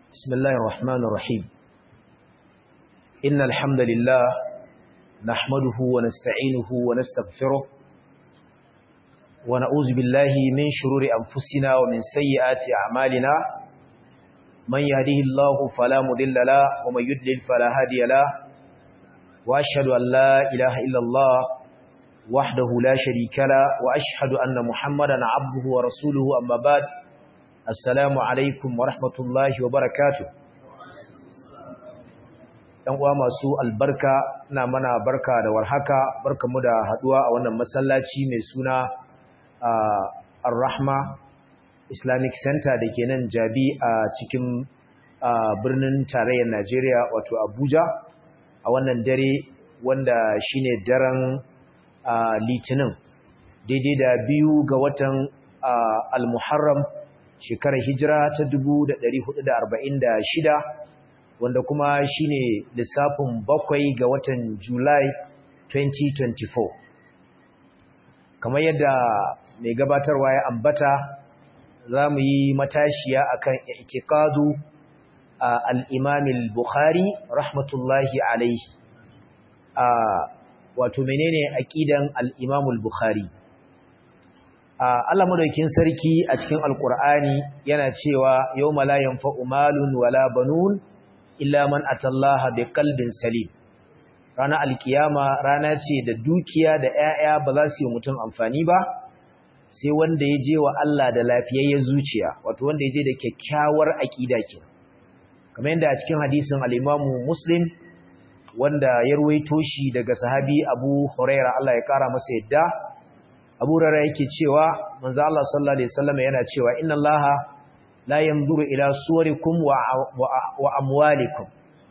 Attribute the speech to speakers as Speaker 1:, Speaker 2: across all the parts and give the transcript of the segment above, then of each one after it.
Speaker 1: بسم الله الرحمن الرحيم إن الحمد لله نحمده ونستعينه ونستغفره ونعوذ بالله من شرور أنفسنا ومن سيئات أعمالنا من يهده الله فلا مضل له ومن يضلل فلا هادي له وأشهد أن لا إله إلا الله وحده لا شريك له وأشهد أن محمدا عبده ورسوله أما بعد Assalamu alaikum wa rahmatullahi wa barakatu. ‘Yan uwa masu albarka na mana barka da warhaka, barka mu da haɗuwa a wannan masallaci mai suna Ar-Rahma Islamic Center da ke nan jabi a cikin birnin tarayyar Najeriya wato Abuja a wannan dare wanda shine daren Litinin daidai da biyu ga watan Al-Muharram shekarar hijira ta 1446 wanda kuma shine lissafin bakwai ga watan Julai 2024 kamar yadda mai gabatarwa ya ambata za mu yi matashiya akan itikadu al-Imam al-Bukhari rahmatullahi alaihi wato menene aqidan al-Imam al-Bukhari Allah madaukin sarki a cikin Alkur'ani yana cewa yawma la yanfa'u malun wala banun illa man atallaha biqalbin salim rana alkiyama rana ce da dukiya da 'ya'ya ba za su yi mutum amfani ba sai wanda ya je wa Allah da lafiyayyen zuciya wato wanda ya je da kyakkyawar aqida ke kamar yadda a cikin hadisin al-Imam Muslim wanda ya ruwaito shi daga sahabi Abu Hurairah Allah ya kara masa yadda Abu Rara yake cewa manzo Allah sallallahu alaihi wasallam yana cewa inna Allah la yanzuru ila suwarikum wa, wa, amwalikum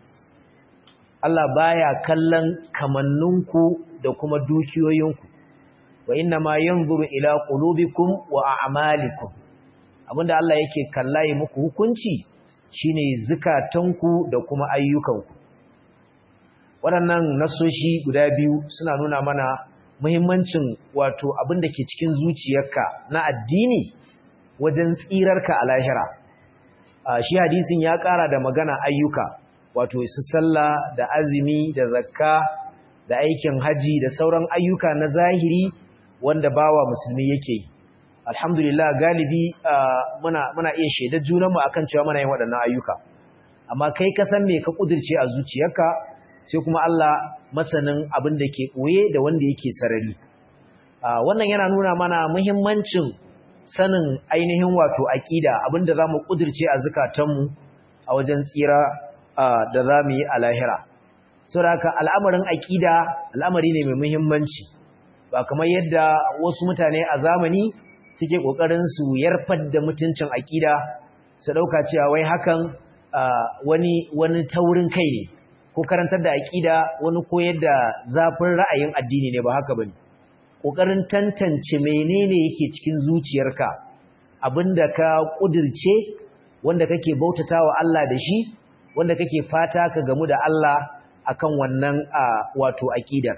Speaker 1: Allah baya kallon kamanninku da kuma dukiyoyinku wa inna ma yanzuru ila qulubikum wa a'malikum abinda Allah yake kallaye muku hukunci shine zukatanku da kuma ayyukanku waɗannan nasoshi guda biyu suna nuna mana muhimmancin wato abin da ke cikin zuciyarka na addini wajen tsirarka a lahira shi hadisin ya ƙara da magana ayyuka wato su sallah da azumi da zakka da aikin haji da sauran ayyuka na zahiri wanda bawa musulmi yake yi alhamdulillah galibi muna muna iya shaidar junanmu akan cewa muna yin waɗannan ayyuka amma kai ka san me ka kudirce a zuciyarka sai kuma Allah masanin abin da ke ɓoye da wanda yake sarari wannan yana nuna mana muhimmancin sanin ainihin wato aƙida abin da za mu ƙudurce a zukatanmu a wajen tsira da za mu yi a lahira saboda al'amarin aƙida al'amari ne mai muhimmanci ba kamar yadda wasu mutane a zamani suke ƙoƙarin su yarfar da mutuncin aƙida su ɗauka cewa wai hakan wani wani taurin kai ne ko karantar da aƙida wani koyar da zafin ra'ayin addini ne ba haka bane kokarin tantance menene yake cikin zuciyarka abinda ka kudirce wanda kake bautatawa Allah da shi wanda kake fata ka gamu da Allah akan wannan wato aqidar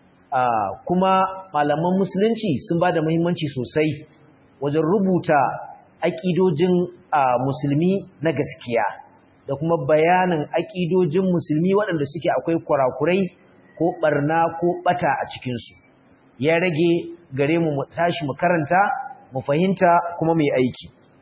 Speaker 1: kuma malaman musulunci sun bada muhimmanci sosai wajen rubuta aqidojin musulmi na gaskiya da kuma bayanin aƙidojin musulmi waɗanda suke akwai kurakurai ko ɓarna ko ɓata a cikinsu ya rage gare mu mu tashi mu karanta mu fahimta kuma mai aiki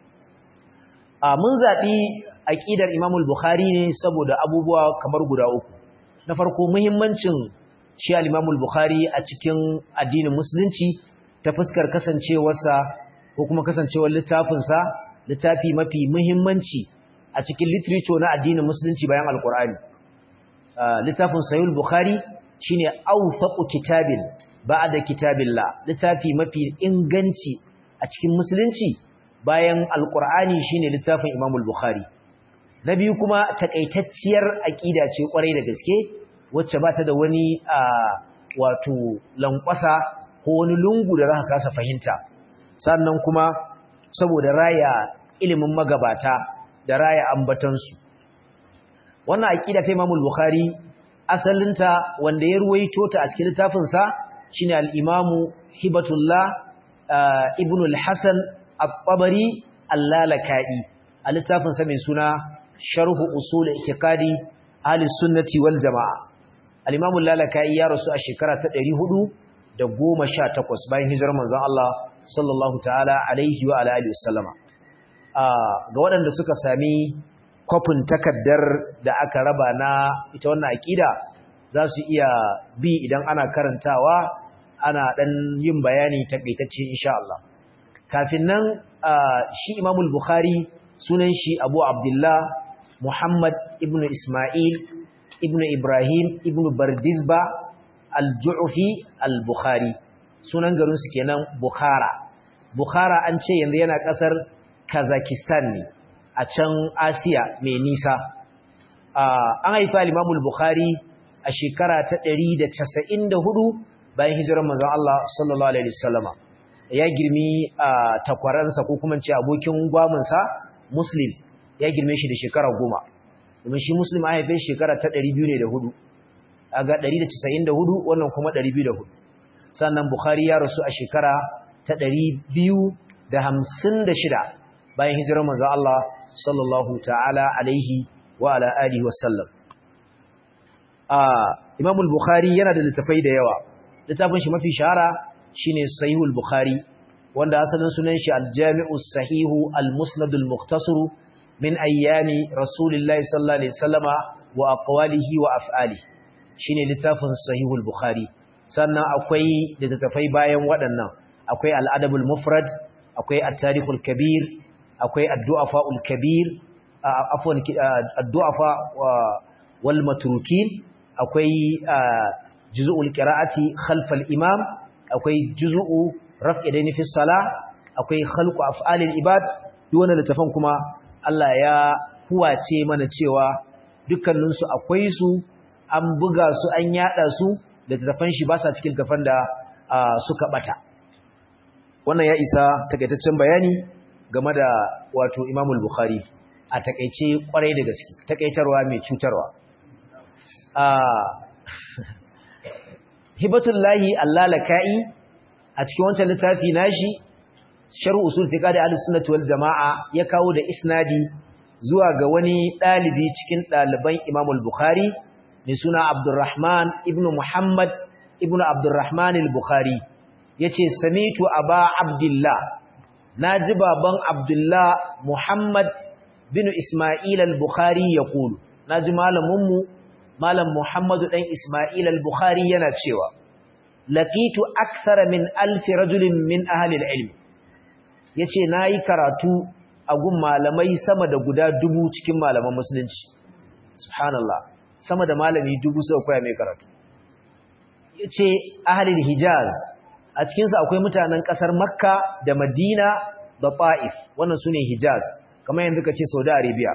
Speaker 1: a mun zaɓi aƙidar imamul bukhari ne saboda abubuwa kamar guda uku na farko muhimmancin shi al-imamul bukhari a cikin addinin musulunci ta fuskar kasancewarsa ko kuma kasancewar littafinsa littafi mafi muhimmanci a cikin literature na addinin musulunci bayan alkur'ani littafin sayul bukhari shine awthaqu kitabin ba'da kitabillah littafi mafi inganci a cikin musulunci bayan alkur'ani shine littafin imamul bukhari na biyu kuma takaitacciyar aqida ce kwarai da gaske wacce ba ta da wani wato lankwasa ko wani lungu da zaka kasa fahimta sannan kuma saboda raya ilimin magabata da raya ambatansu wannan aqida ta Imam Bukhari asalinta wanda ya ruwaito ta a cikin littafin sa shine al-Imam Hibatullah Ibn al-Hasan At-Tabari Al-Lalaka'i a littafin sa mai suna sharhu usul i'tiqadi ahli sunnati wal jamaa al-imam al-lalakai ya rasu a shekara ta 418 bayan hijirar manzon Allah sallallahu ta'ala alaihi wa ala alihi wasallama ga waɗanda suka sami kwafin takaddar da aka raba na ita wannan aqida za su iya bi idan ana karantawa ana dan yin bayani takaitacce insha Allah kafin nan shi Imam al-Bukhari sunan shi Abu Abdullah Muhammad ibn Ismail ibn Ibrahim ibn Bardizba al-Ju'fi al-Bukhari sunan garin su kenan Bukhara Bukhara an ce yanzu yana kasar Kazakhstan ne a can Asiya mai nisa an haifa Imam al-Bukhari a shekara ta 194 bayan hijirar manzon Allah sallallahu alaihi wasallama ya girmi takwaransa ko kuma ce abokin gwaminsa Muslim ya girme shi da shekara goma domin shi Muslim a haife shekara ta 204 aga 194 wannan kuma 204 sannan Bukhari ya rasu a shekara ta 256 bayan hijirar manzon Allah sallallahu ta'ala alaihi wa ala alihi wasallam Imam al-Bukhari yana da littafai da yawa littafin shi mafi shahara shine Sahihul Bukhari wanda asalin sunan shi Al-Jami'u Sahihu Al-Musnad Al-Mukhtasar min ayyami Rasulillahi sallallahu alaihi wasallama wa aqwalihi wa af'ali shine littafin Sahihul Bukhari sannan akwai littafai bayan waɗannan akwai Al-Adabul Mufrad akwai At-Tarikhul Kabir akwai Ad-Du'afa'ul Kabir afwan Ad-Du'afa wal Matrukin akwai juz'ul qira'ati khalfal imam akwai juz'u raf'i daini fi salah akwai khalqu af'alil ibad duk wannan littafan kuma Allah ya huwace mana cewa dukkanin su akwai su an buga su an yada su littafan shi ba sa cikin littafan da suka bata wannan ya isa takaitaccen bayani game da wato Imam al-Bukhari a takeice kwarai da gaske takeitarwa mai cutarwa hibatullahi allalaka'i a cikin wancan littafi nashi sharh usul tiqadi ahlus wal jamaa ya kawo da isnadi zuwa ga wani dalibi cikin daliban Imam al-Bukhari mai suna Abdurrahman ibn Muhammad ibn Abdurrahman al-Bukhari yace samitu aba Abdullah naji baban Abdullah Muhammad bin Isma'il al-Bukhari yaqulu naji malamin mu malam Muhammadu dan Isma'il al-Bukhari yana cewa laqitu akthara min alf rajulin min ahli al-ilm yace nayi karatu a gun malamai sama da guda dubu cikin malaman musulunci subhanallah sama da malami dubu suka koya mai karatu yace ahli al-Hijaz a cikin su akwai mutanen kasar Makka da Madina da Taif wannan sune Hijaz kamar yanzu kace Saudi Arabia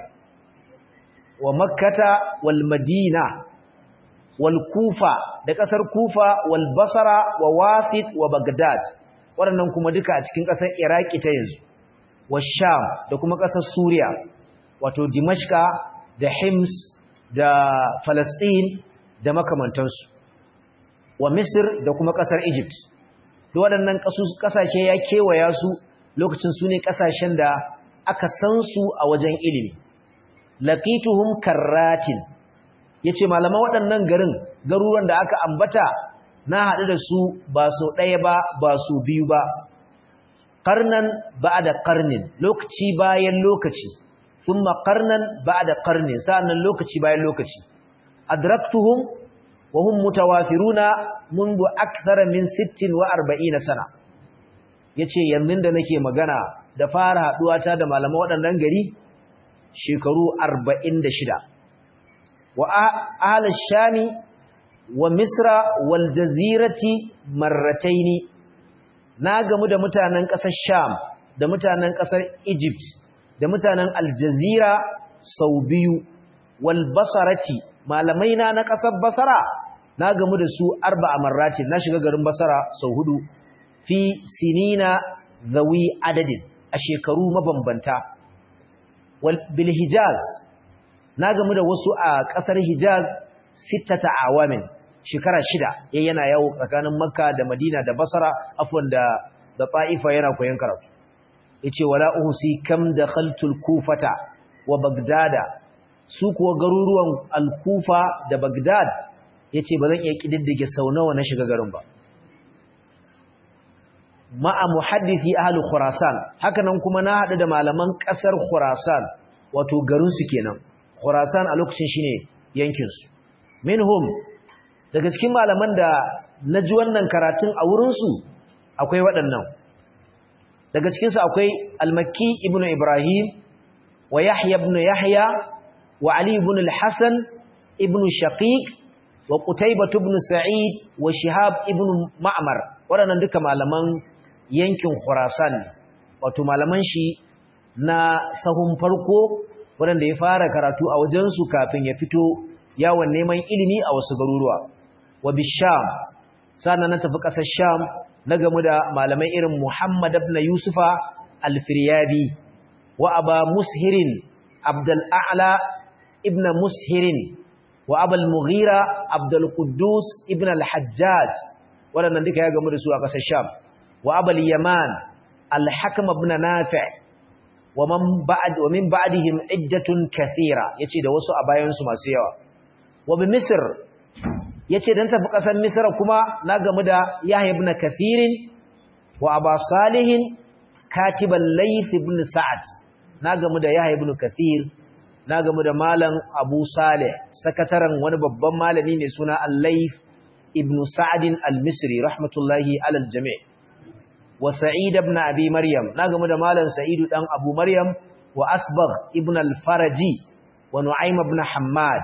Speaker 1: wa makkata wal madina wal kufa da kasar kufa wal basra wa wasit wa bagdad waɗannan kuma duka a cikin kasar iraki ta yanzu wa sham da kuma kasar suriya wato dimashka da hims da falastin da makamantansu wa misir da kuma kasar egypt duk waɗannan ƙasashe ya kewaya su lokacin su ne ƙasashen da aka san su a wajen ilimi laqituhum karratin yace malaman waɗannan garin garuruwan da aka ambata na haɗu da su ba so ɗaya ba ba so biyu ba qarnan ba'da qarnin lokaci bayan lokaci thumma qarnan ba'da qarnin sa'annan lokaci bayan lokaci adraktuhum wa hum mutawafiruna منذ أكثر من 46 sana yace yanzu da nake magana da fara haɗuwata da malaman waɗannan gari shekaru arba'in da shida wa ahalar shami wa misra wal jazirati marrataini na gamu da mutanen ƙasar sham da mutanen ƙasar egypt da mutanen aljazira sau biyu wal basarati malamai na na ƙasar basara na gamu da su arba a marratin na shiga garin basara sau hudu fi sinina zawi adadin a shekaru mabambanta bil hijaz na gamu da wasu a ƙasar hijaz sittata awamin shekara shida yayin yana yawo tsakanin makka da madina da basra afwan da da ta'ifa yana koyon karatu yace wala uhsi kam dakhaltul kufata wa bagdada su kuwa garuruwan al-kufa da bagdad ya ce ba zan iya ƙididdige sau nawa na shiga garin ba ma'a muhaddisi ahlu khurasan hakanan kuma na haɗu da malaman ƙasar khurasan wato garinsu kenan khurasan a lokacin shine yankinsu minhum daga cikin malaman da na ji wannan karatun a wurinsu akwai waɗannan daga cikinsu akwai almakki ibn ibrahim wa yahya ibn yahya wa ali ibn al-hasan ibn shaqiq wa qutaybah ibn sa'id wa shihab ibn ma'mar waɗannan duka malaman yankin khurasan wato malaman shi na sahun farko waɗanda ya fara karatu a wajensu kafin ya fito yawon neman ilimi a wasu garuruwa wa bisham sannan na tafi ƙasar sham na gamu da malamai irin muhammad ibn yusufa alfiryabi wa aba mushirin abdul a'la ibn mushirin wa abal mughira abdul quddus ibn al-hajjaj waɗannan duka ya gamu da su a ƙasar sham wa abal yaman al-hakam ibn nafi' wa man ba'd wa min ba'dihim iddatun kathira yace da wasu a bayan su masu yawa wa bi misr yace dan tafi kasar misr kuma na gamu da yahya ibn kathirin wa aba salih katib al-layth ibn sa'd na gamu da yahya ibn kathir na gamu da malam abu salih sakataren wani babban malami ne suna al-layth ibn sa'd al-misri rahmatullahi ala al-jami' wa sa'id ibn abi maryam na gamu da malam sa'idu dan abu maryam wa asbagh ibn al-faraji wa nu'aym ibn hammad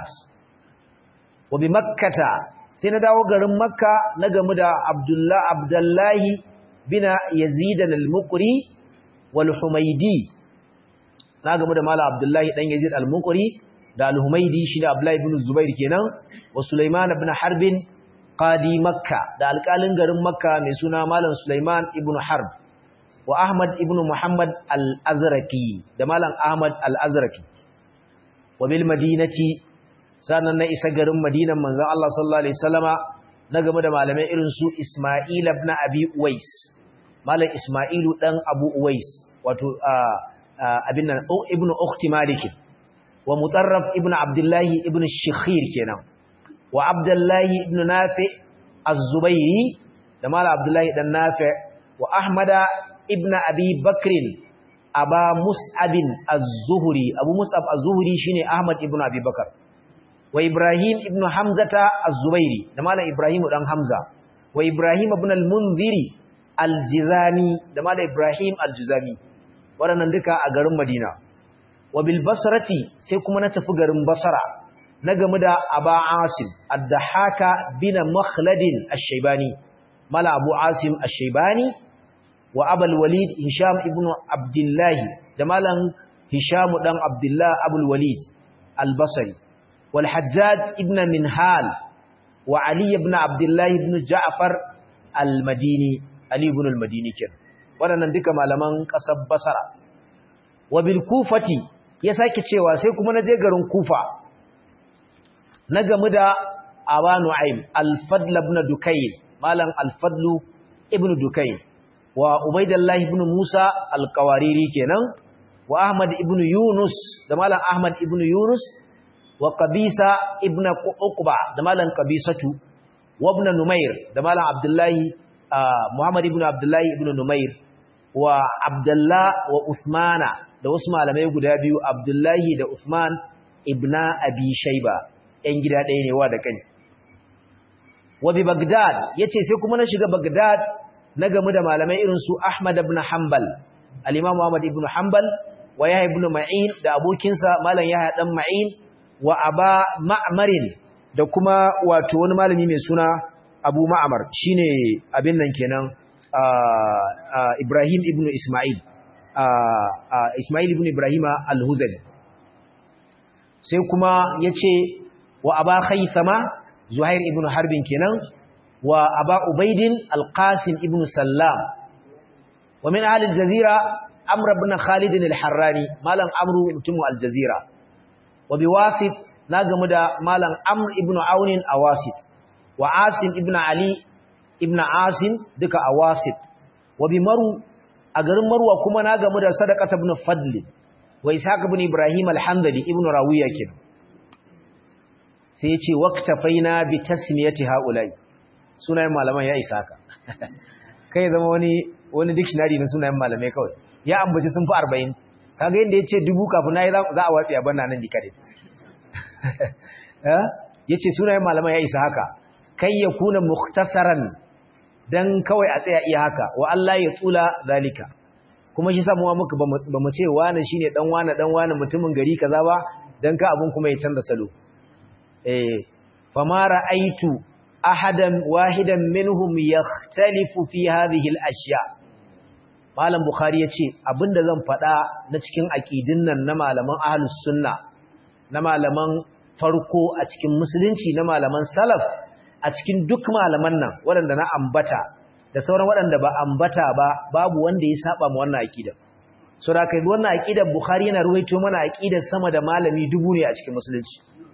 Speaker 1: wa bi makkata sai na dawo garin makka na gamu da abdullah abdullahi bin yazid al-muqri wal humaydi na gamu da malam abdullahi dan yazid al-muqri da al-humaydi shi da abdullahi ibn zubair kenan wa sulaiman ibn harbin qadi makka da alƙalin garin makka mai suna malam sulaiman ibn harb wa ahmad ibn muhammad al-azraqi da malam ahmad al-azraqi wa bil madinati sannan na isa garin madinan manzon Allah sallallahu alaihi wasallama na game da malamai irin su isma'il ibn abi uwais malam isma'ilu dan abu uwais wato abin nan ibn ukhti malik wa mutarraf ibn abdullahi ibn shikhir kenan wa abdullahi ibn nafi az-zubairi da mala abdullahi dan nafi wa ahmada ibn abi bakrin aba mus'abin az-zuhri abu mus'ab az-zuhri shine ahmad ibn abi bakar wa ibrahim ibn hamzata az-zubairi da mala ibrahim dan hamza wa ibrahim ibn al-munziri al-jizani da mala ibrahim al-jizani waɗannan duka a garin madina wa bil basrati sai kuma na tafi garin basra na gamu da Aba Asim Ad-Dahaka bin Makhladin Ash-Shaybani Mala Abu Asim Ash-Shaybani wa Abul Walid Hisham ibn Abdullah da Malam Hisham dan Abdullah Abul Walid Al-Basri wal Hajjaj ibn Minhal wa Ali ibn Abdullah ibn Ja'far Al-Madini Ali ibn Al-Madini ken waɗannan duka malaman ƙasar Basra wa bil Kufati ya sake cewa sai kuma na je garin Kufa na gamu da Aba Nu'aym Al-Fadl ibn Dukayl malam Al-Fadl ibn Dukayl wa Ubaydullah ibn Musa Al-Qawariri kenan wa Ahmad ibn Yunus da malam Ahmad ibn Yunus wa Qabisa ibn Uqba da malam Qabisatu wa ibn Numair da malam Abdullah Muhammad ibn Abdullah ibn Numair wa Abdullah wa Uthmana da wasu malamai guda biyu Abdullahi da Uthman ibn Abi Shayba ‘yan gida ɗaya ne wa da kai. Wabi Bagdad ya ce sai kuma na shiga Bagdad na gamu da malamai irin su Ahmad ibn Hanbal, al'imamu Ahmad ibn Hanbal, wa Yahya ibn Ma'in da abokinsa Malam Yahya ɗan Ma'in, wa Aba Ma'amarin da kuma wato wani malami mai suna Abu Ma'amar shi ne abin nan kenan Ibrahim ibn Ismail, Ismail ibn Ibrahima al-Huzali. Sai kuma ya ce wa aba khaythama zuhair ibn harbin kenan wa aba ubaidin alqasim ibn sallam wa min ahli aljazira amr ibn khalid alharrani malam amru mutum aljazira wa biwasit na gamu da malam amr ibn aun awasit wa asim ibn ali ibn asim duka awasit wa bi maru a garin marwa kuma na gamu da sadaqat ibn fadl wa ishaq ibn ibrahim alhamdali ibn rawiya kenan sai ya ce waqtafaina bi tasmiyati haula'i sunayen malaman ya isa ka kai zama wani wani dictionary na sunayen malamai kawai ya ambaci sun fi 40 kaga yanda yace dubu kafin nayi za a watsi a banna nan dikare eh yace sunayen malaman ya isa haka kai ya kuna mukhtasaran dan kawai a tsaya iya haka wa Allah ya tsula zalika kuma shi samuwa muka ba mu ce wani shine dan wani dan wani mutumin gari kaza ba dan ka abun kuma ya canza salo eh fama ra'aitu ahadan wahidan minhum yakhtalifu fi hadhihi al-ashya malam bukhari yace abinda zan faɗa na cikin aqidin nan na malaman ahlus sunna na malaman farko a cikin musulunci na malaman salaf a cikin duk malaman nan waɗanda na ambata da sauran waɗanda ba ambata ba babu wanda ya saba ma wannan aqida so da kai wannan aqidar bukhari yana ruwaito mana aqidar sama da malami dubu ne a cikin musulunci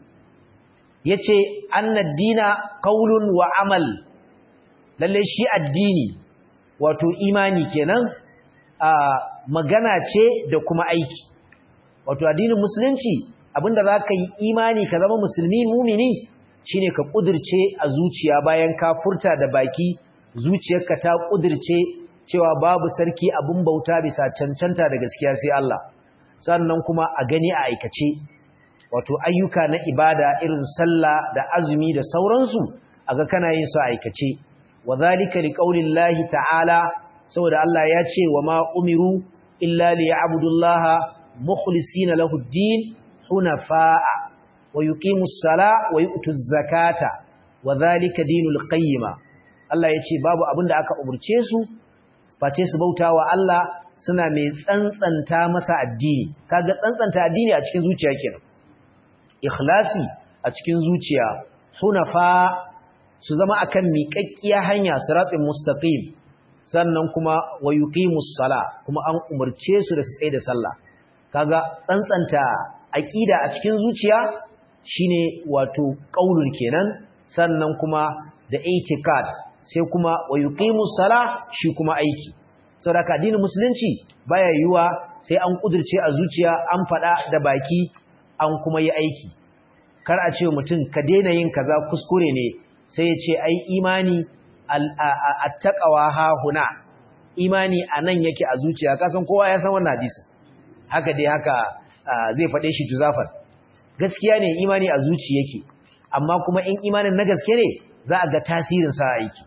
Speaker 1: yace annad dina qaulun wa amal lalle shi addini wato imani kenan a magana ce da kuma aiki wato addinin musulunci abinda zaka yi imani ka zama musulmi mumini shine ka kudirce a zuciya bayan ka furta da baki zuciyarka ta kudirce cewa babu sarki abin bauta bisa cancanta da gaskiya sai Allah sannan kuma a gani a aikace wato ayyuka na ibada irin sallah da azumi da sauransu aga kana yin su a aikace wa zalika liqaulillahi ta'ala saboda Allah ya ce wa ma umiru illa liya'budullaha mukhlisina lahu ad-din hunafa'a wa yuqimus sala wa yu'tuz zakata wa zalika dinul qayyima Allah ya ce babu abin da aka umurce su face su bautawa Allah suna mai tsantsanta masa addini kaga tsantsanta addini a cikin zuciya kenan ikhlasi a cikin zuciya hunafa su zama akan miƙaƙƙiya hanya siratin mustaqim sannan kuma wa yuqimus sala kuma an umarce su da su tsaye da sallah kaga tsantsanta aqida a cikin zuciya shine wato qaulul kenan sannan kuma da itikad sai kuma wa yuqimus sala shi kuma aiki saboda addinin musulunci baya yiwa sai an kudirce a zuciya an fada da baki an kuma yi aiki kar a ce mutum ka daina yin kaza kuskure ne sai ya ce ai imani attaqawa ha huna imani anan yake a zuciya kasan kowa ya san wannan hadisi haka dai haka zai fade shi juzafar gaskiya ne imani a zuci yake amma kuma in imanin na gaske ne za a ga tasirin sa aiki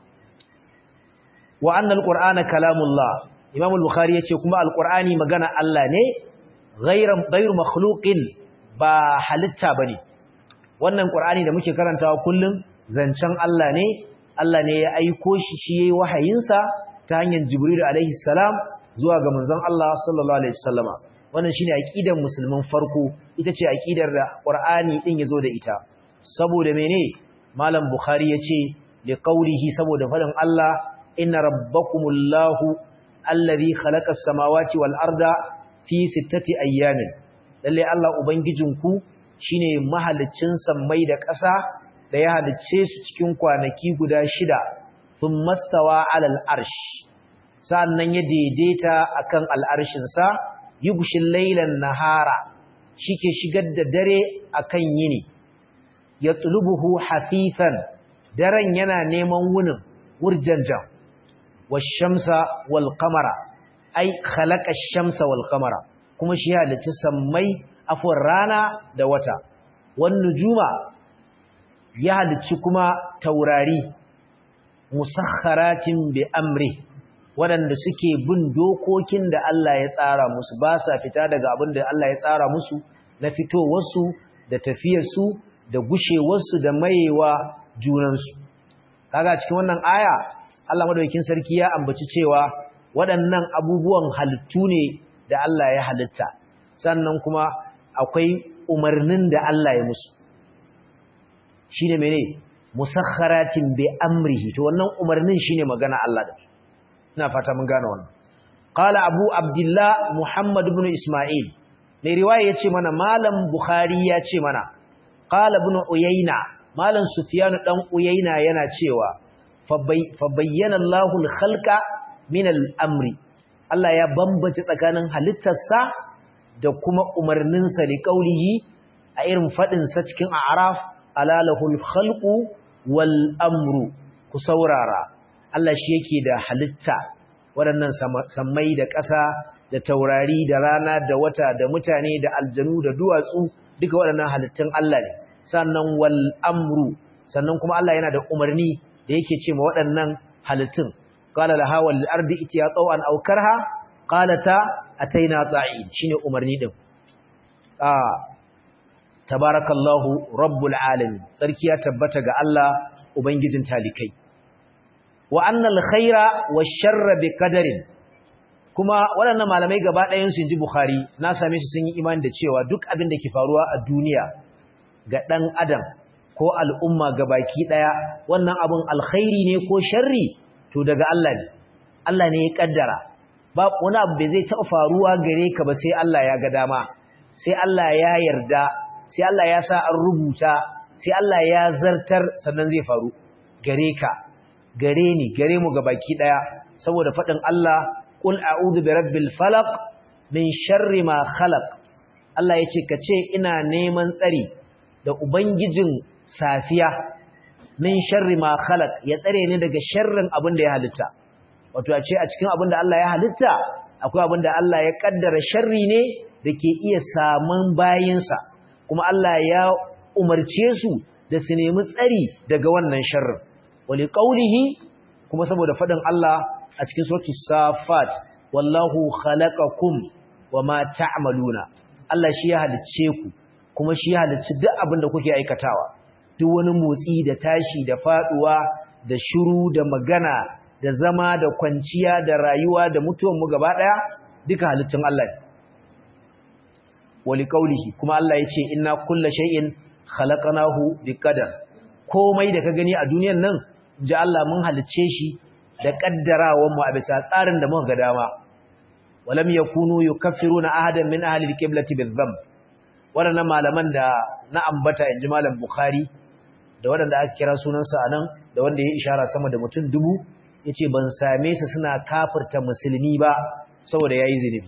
Speaker 1: wa annal qur'ana kalamullah imam al-bukhari yace kuma al-qur'ani magana Allah ne ghayran ghayru makhluqin ba halitta bane wannan qur'ani da muke karantawa kullum zancen Allah ne Allah ne ya aiko shi shi yayi wahayinsa ta hanyar jibril alaihi salam zuwa ga manzon Allah sallallahu alaihi wasallama wannan shine aqidar musulmin farko ita ce aqidar da qur'ani din yazo da ita saboda mene malam bukhari yace li qawlihi saboda fadin Allah inna rabbakumullahu allazi khalaqa as-samawati wal arda fi sittati ayyamin lalle Allah ubangijinku shine mahaliccin sammai da ƙasa da ya halicce su cikin kwanaki guda shida thumma stawa 'alal arsh sannan ya daidaita akan al'arshin sa yughshil laylan nahara shike shigar da dare akan yini yatlubuhu hafifan daren yana neman wunin wurjanjan washamsa wal qamara ai khalaqa ash-shamsa wal qamara kuma shi halicci sammai afwan rana da wata wan nujuma ya halicci kuma taurari musakharatin bi amri waɗanda suke bin dokokin da Allah ya tsara musu ba sa fita daga abin da Allah ya tsara musu na fitowarsu da tafiyarsu da gushewarsu da mayewa junansu kaga cikin wannan aya Allah madaukakin sarki ya ambaci cewa waɗannan abubuwan halittu ne da Allah ya halitta sannan kuma akwai umarnin da Allah ya musu shine mene musakharatin bi amrihi to wannan umarnin shine magana Allah da ina fata mun gane wannan qala abu abdullah muhammad ibn isma'il mai riwaya yace mana malam bukhari yace mana qala ibn uyayna malam sufyan dan uyayna yana cewa fa bayyana Allahu al-khalqa min al-amri Allah ya bambace tsakanin halittarsa da kuma umarninsa li qaulihi a irin fadin sa cikin a'raf ala lahul khalqu wal amru ku saurara Allah shi yake da halitta waɗannan sammai da ƙasa da taurari da rana da wata da mutane da aljanu da duwatsu duka waɗannan halittun Allah ne sannan wal amru sannan kuma Allah yana da umarni da yake ce ma waɗannan halittun qala laha wal ardi itiya tawan aw karha qalata ataina ta'in shine umarni din ah tabarakallahu rabbul alamin sarki ya tabbata ga Allah ubangijin talikai wa annal khaira wash-sharra biqadarin kuma waɗannan malamai gaba ɗayan su inji bukhari na same su sun yi imani da cewa duk abin da ke faruwa a duniya ga ɗan adam ko al'umma gabaki ɗaya wannan abin alkhairi ne ko sharri to daga Allah ne Allah ne ya kaddara ba wani abu bai zai taɓa faruwa gare ka ba sai Allah ya ga dama sai Allah ya yarda sai Allah ya sa an rubuta sai Allah ya zartar sannan zai faru gare ka gare ni gare mu gabaki daya saboda fadin Allah qul a'udhu birabbil falaq min sharri ma khalaq Allah yace kace ina neman tsari da ubangijin safiya min sharri ma khalaq ya tsare ni daga sharrin abin da ya halitta wato a ce a cikin abin da Allah ya halitta akwai abin da Allah ya kaddara sharri ne da ke iya samun bayinsa kuma Allah ya umarce su da su nemi tsari daga wannan sharrin wali qaulihi kuma saboda fadin Allah a cikin suratul safat wallahu khalaqakum wama ta'maluna Allah shi ya halicce ku kuma shi ya halicci duk abin da kuke aikatawa duk wani motsi da tashi da faduwa da shiru da magana da zama da kwanciya da rayuwa da mutuwan mu gaba daya duka halittun Allah ne wali qaulihi kuma Allah yace inna kulla shay'in khalaqnahu biqadar komai da ka gani a duniyar nan ji Allah mun halicce shi da kaddarawan mu a bisa tsarin da muka ga dama walam yakunu yukaffiruna ahadan min ahli alqiblati bizam wadannan malaman da na ambata inji malam bukhari da wadanda aka kira sunansa anan da wanda ya ishara sama da mutum dubu yace ban same su suna kafirta musulmi ba saboda yayi zinubi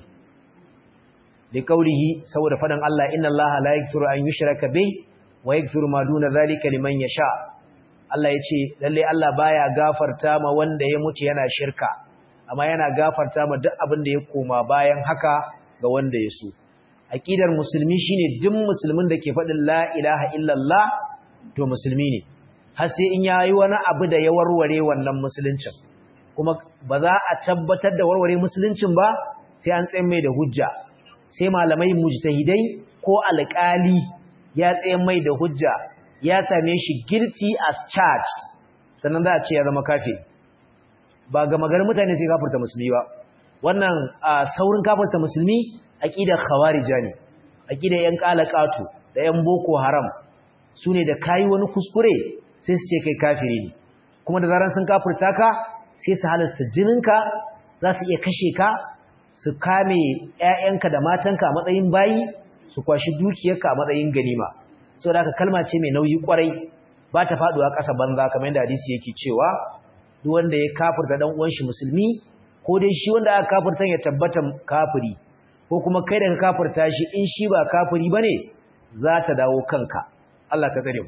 Speaker 1: da kaulihi saboda fadan Allah inna Allah la yaghfiru an yushraka bih wa yaghfiru ma duna zalika liman yasha Allah yace lalle Allah baya gafarta ma wanda ya mutu yana shirka amma yana gafarta ma duk abin da ya koma bayan haka ga wanda ya so aqidar musulmi shine duk musulmin da ke faɗin la ilaha illallah to musulmi ne har sai in yayi wani abu da ya warware wannan musuluncin kuma ba za a tabbatar da warware musuluncin ba sai an tsaye mai da hujja sai malamai mujtahidai ko alƙali ya tsaye mai da hujja ya same shi guilty as charged sannan za a ce ya zama kafiri ba ga magarin mutane sai kafirta musulmi ba wannan saurin kafirta musulmi aqidar khawarija ne aqidar yan qalaqatu da yan boko haram sune da kai wani kuskure sai su ce kai kafiri ne kuma da zaran sun kafirta ka sai su halasta jininka za su iya kashe ka su kame ƴaƴanka da matanka a matsayin bayi su kwashi dukiyarka a matsayin ganima saboda haka kalma ce mai nauyi kwarai ba ta faduwa ƙasa banza kamar yadda hadisi yake cewa duk wanda ya kafirta dan uwan shi musulmi ko dai shi wanda aka kafirta ya tabbata kafiri ko kuma kai da ka kafirta shi in shi ba kafiri bane za ta dawo kanka Allah ka tsare mu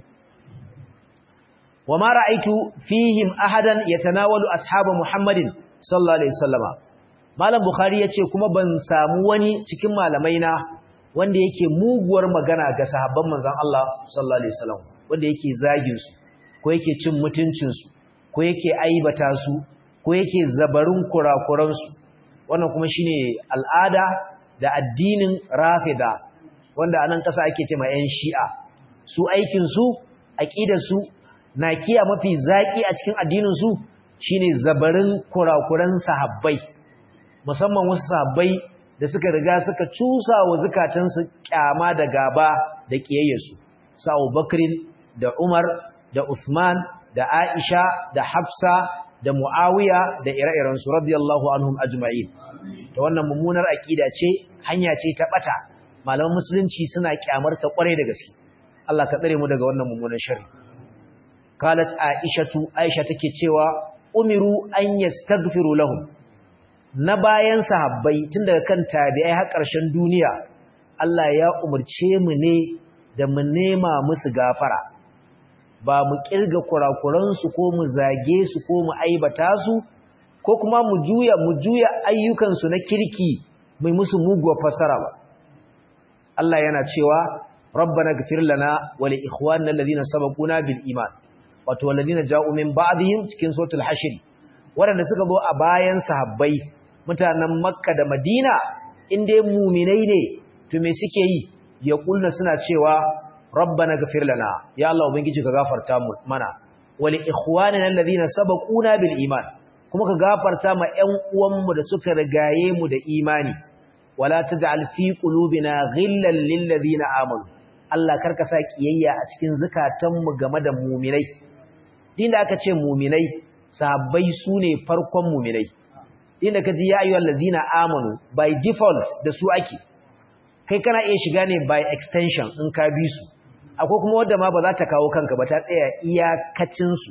Speaker 1: wama ra'aitu fihim ahadan yatanawalu ashabu muhammadin sallallahu alaihi wasallama malam bukhari yace kuma ban samu wani cikin malamai na wanda yake muguwar magana ga sahabban manzon Allah sallallahu alaihi wasallam wanda yake zagin su ko yake cin mutuncin su ko yake aibata su ko yake zabarin kurakuran su wannan kuma shine al'ada da addinin rafida wanda anan kasa ake cewa yan shi'a su aikin su aqidar su nakiya mafi zaki a cikin addinin su shine zabarin kurakuran sahabbai musamman wasu sahabbai da suka riga suka cusa wa zukatansu kyama da gaba da kiyayyarsu su Abubakrin da Umar da Uthman da Aisha da Hafsa da Muawiya da ire-iren su radiyallahu anhum ajma'in to wannan mummunar akida ce hanya ce ta bata malaman musulunci suna kyamar ta kware da gaske Allah ka tsare mu daga wannan mummunan sharri qalat aishatu aisha take cewa umiru an yastaghfiru lahum na bayan sahabbai tun daga kan tabi'ai har ƙarshen duniya Allah ya umarce mu ne da mu nema musu gafara ba mu kirga kurakuransu ko mu zage su ko mu aibata su ko kuma mu juya mu juya ayyukansu na kirki mai musu muguwar fasara ba Allah yana cewa rabbana ghfir lana wa li ikhwanina alladhina sabaquna bil iman wato alladhina ja'u min ba'dihim cikin suratul hashr waɗanda suka zo a bayan sahabbai mutanen makka da madina inda muminai ne to me suke yi ya kulna suna cewa rabbana ghfir lana ya Allah ubangiji ka gafarta mu mana wali ikhwanina alladhina sabaquna bil iman kuma ka gafarta ma ƴan uwanmu da suka rigaye mu da imani wala taj'al fi qulubina ghillan lil ladina amanu Allah karka sa kiyayya a cikin zakatanmu game da muminai din da aka ce muminai sahabbai su ne farkon muminai inda ka ji ya ayyuhal ladzina amanu by default da su ake kai kana iya shiga ne by extension in ka bi su akwai kuma wanda ma ba za ta kawo kanka ba ta tsaya iyakacin su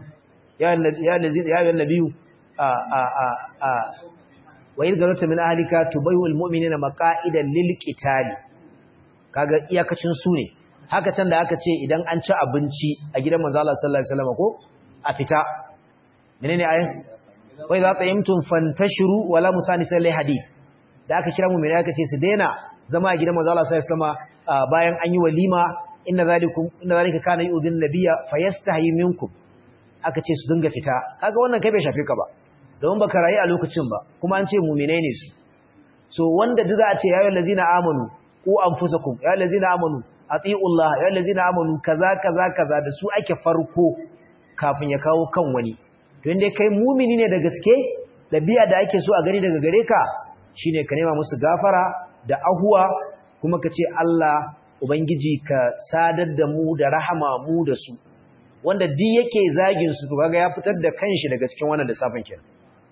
Speaker 1: ya ayyuhal nabiyyu a a a a wa in garata min ahlika tubayyu al mu'minina maqa'idan lil qitali kaga iyakacin su ne haka can da aka ce idan an ci abinci a gidan manzo Allah sallallahu alaihi wasallam ko a fita menene ayin wai za tsayimtum fantashiru wala musanisa lai hadith da aka kira mu mai aka ce su daina zama a gidan manzo Allah sallallahu alaihi wasallam bayan an yi walima inna zalikum inna zalika kana yu'dhin nabiyya fayastahi minkum aka ce su dinga fita kaga wannan kai bai shafe ka ba don baka rayu a lokacin ba kuma an ce mu'minai ne su so wanda duk za a ce ya ayyuhal ladzina amanu ku anfusakum ya ayyuhal ladzina amanu atiiullah ya ayyuhal ladzina amanu kaza kaza kaza da su ake farko kafin ya kawo kan wani to inda kai mumini ne da gaske dabi'a da ake so a gani daga gare ka shine ka nema musu gafara da ahuwa kuma ka ce Allah ubangiji ka sadar da mu da rahama mu da su wanda duk yake zagin su to kaga ya fitar da kanshi daga cikin wannan lissafin kenan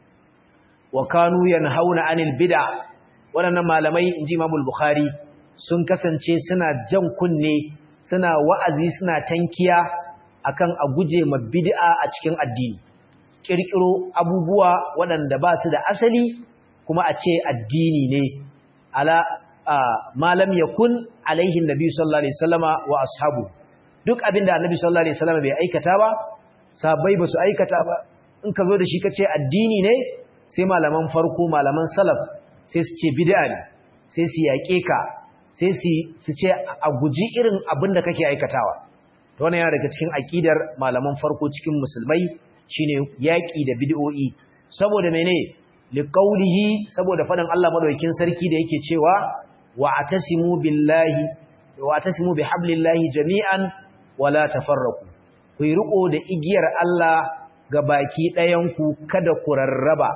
Speaker 1: wa kanu yanhauna anil bid'a waɗannan malamai inji Imam Bukhari sun kasance suna jan kunne suna wa'azi suna tankiya akan a guje ma bid'a a cikin addini kirkiro abubuwa waɗanda ba su da asali kuma a ce addini ne ala malam yakun alaihi nabi sallallahu alaihi wasallama wa ashabu duk abinda annabi sallallahu alaihi wasallama bai aikata ba sahabbai ba su aikata ba in ka zo da shi kace addini ne sai malaman farko malaman salaf sai su ce bid'a ne sai su yaƙe ka sai su ce a guji irin abin da kake aikatawa to wannan yana daga cikin aqidar malaman farko cikin musulmai shine yaƙi da bid'o'i saboda mene liqaulihi saboda faɗin Allah madaukakin sarki da yake cewa wa atasimu billahi wa atasimu bihablillahi jami'an wala tafarraqu ku yi riko da igiyar Allah ga baki ɗayan ku kada ku rarraba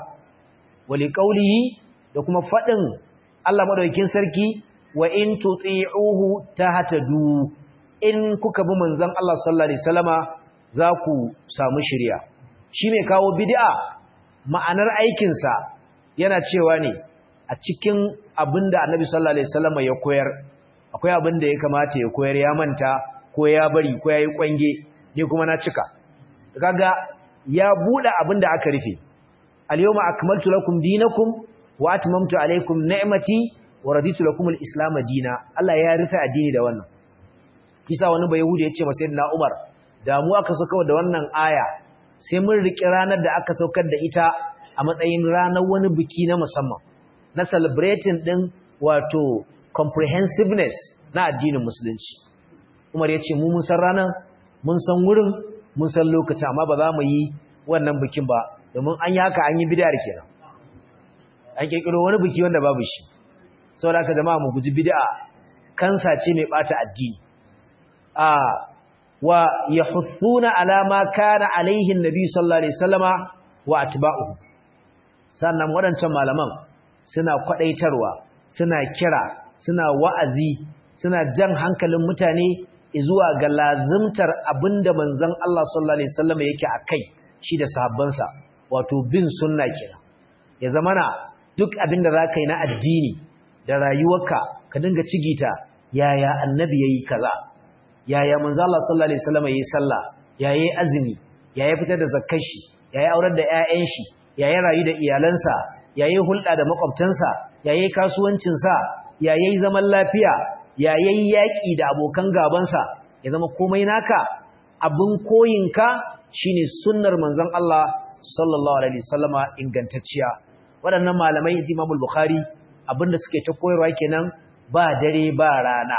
Speaker 1: wa liqaulihi da kuma faɗin Allah madaukakin sarki wa in tuti'uhu tahtadu in kuka bi manzon Allah sallallahu alaihi wasallama za ku samu shiriya shi mai kawo bid'a ma'anar aikin sa yana cewa ne a cikin abinda Annabi sallallahu alaihi wasallama ya koyar akwai abinda ya kamata ya koyar ya manta ko ya bari ko yayi kwange ni kuma na cika kaga ya bude abinda aka rufe al-yawma akmaltu lakum dinakum wa atmamtu alaykum ni'mati wa raditu lakum al-islam dina Allah ya rufe addini da wannan kisa wani bai yahudi yace ma sayyidina Umar da mu aka saka da wannan aya sai mun riki ranar da aka saukar da ita a matsayin ranar wani biki na musamman na celebrating din wato comprehensiveness na addinin musulunci Umar yace mu mun san ranar mun san wurin mun san lokacin amma ba za mu yi wannan bikin ba domin an yi haka an yi bid'ar kenan an kirkiro wani biki wanda babu shi saboda haka jama'a mu guji bid'a kansa ce mai bata addini a wa yahuthuna ala ma kana alaihi annabi sallallahu alaihi wasallama wa atba'uhu sannan wadancan malaman suna kwadaitarwa suna kira suna wa'azi suna jan hankalin mutane zuwa ga lazimtar abinda manzon Allah sallallahu alaihi wasallama yake akai shi da sahabbansa wato bin sunna kenan ya zamana duk abinda zaka yi na addini da rayuwarka ka dinga cigita yaya annabi yayi kaza yaya manzo Allah sallallahu alaihi wasallam yayi sallah yaya azumi yaya fitar da zakkar shi yaya aurar da ƴaƴan shi yaya rayu da iyalansa yaya hulɗa da makwabtansa yaya kasuwancin sa yaya zaman lafiya yaya yaki da abokan gaban sa ya zama komai naka abin koyinka shine sunnar manzon Allah sallallahu alaihi wasallama ingantacciya waɗannan malamai Imam Bukhari abinda suke ta koyarwa kenan ba dare ba rana